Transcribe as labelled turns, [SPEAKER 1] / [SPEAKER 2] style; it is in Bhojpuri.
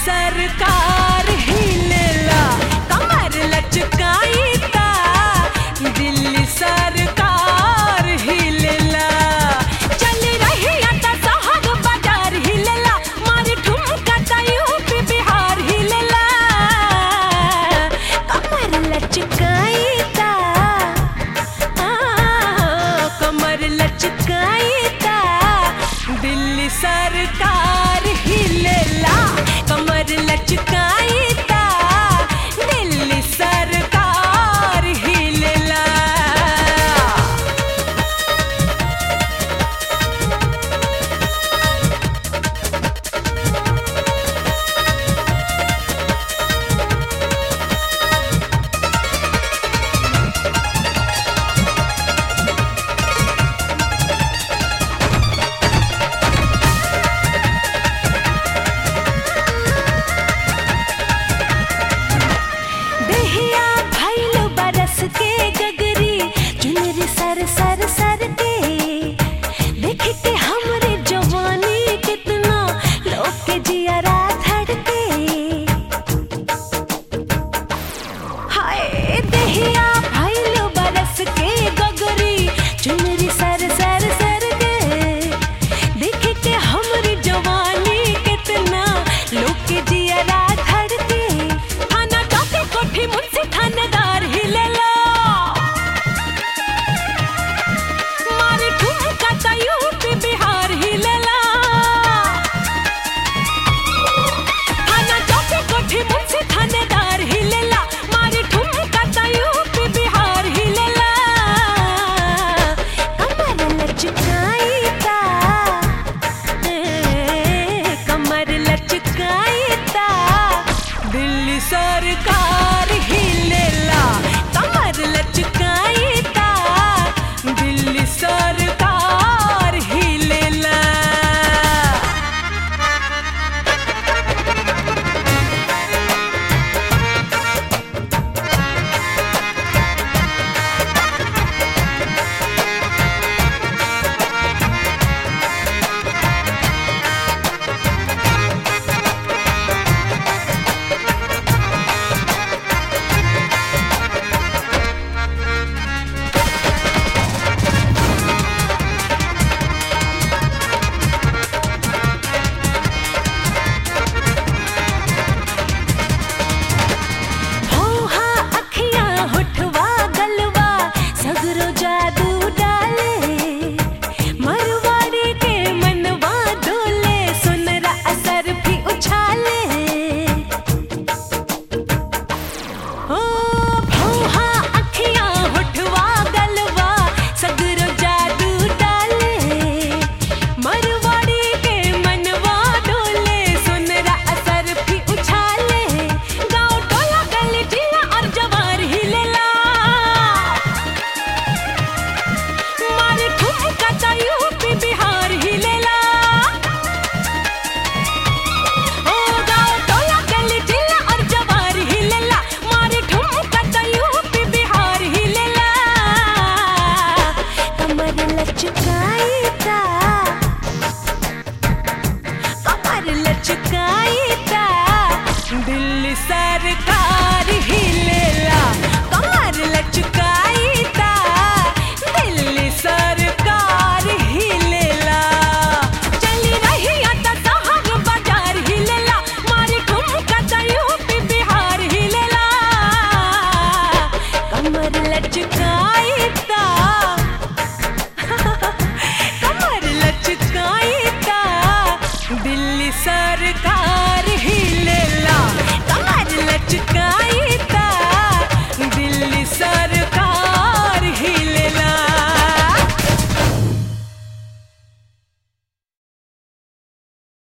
[SPEAKER 1] सरकार हिलेला कमर लचकाई ता दिल्ली सरकार हिलेला चल रही आता शहर बाजार हिलेला मारी ठुमका ता यूपी बिहार हिलेला कमर लचकाई ता कमर लचकाई ता दिल्ली सरकार हिलेला कमर लचकाई ता दिल्ली सरकार हिलेला देहिया भइल बरस के गगरी चुनरी सर सर सर के देख के हमरे जवानी कितना लोग के जियरा धड़के हाय देहिया भइल बरस के गगरी चुनरी सर सर सर के देख के हमरे जवानी कितना लोग के जियरा धड़के थाना काफी कोठी मुझसे थानेदार हिलेला मारे ठुमका ता यूपी बिहार हिलेला थाना चौकी कोठी मुझसे थानेदार हिलेला मारे ठुमका ता यूपी बिहार हिलेला कमर लचकाई ता कमर लचकाई ता दिल्ली सरकार हिलेला कमर लचकाई ता दिल्ली सरकार हिलेला होहा अखियां होठवा गलवा सगरो जादू डाले मरवाड़ी के मनवा डोले सुनरा असर भी उछाले ओ भौहा अखियां होठवा गलवा सगरो जादू डाले मरवाड़ी के मनवा डोले सुनरा असर भी उछाले गाँव टोला गली जिला और जवार हिलेला मारे ठुमका ता यूपी बिहार हिलेला ओ गाँव टोला गली जिला और जवार हिलेला मारे ठुमका ता यूपी बिहार हिलेला कमर लचकाई ता कमर लचकाई ता दिल्ली सरकार हिलेला कमर लचकाई ता दिल्ली सरकार हिलेला चली रही आता शहर बाजार हिलेला मारी ठुमका ता यूपी बिहार हिलेला कमर लचकाई ता कमर लचकाई ता दिल्ली सरकार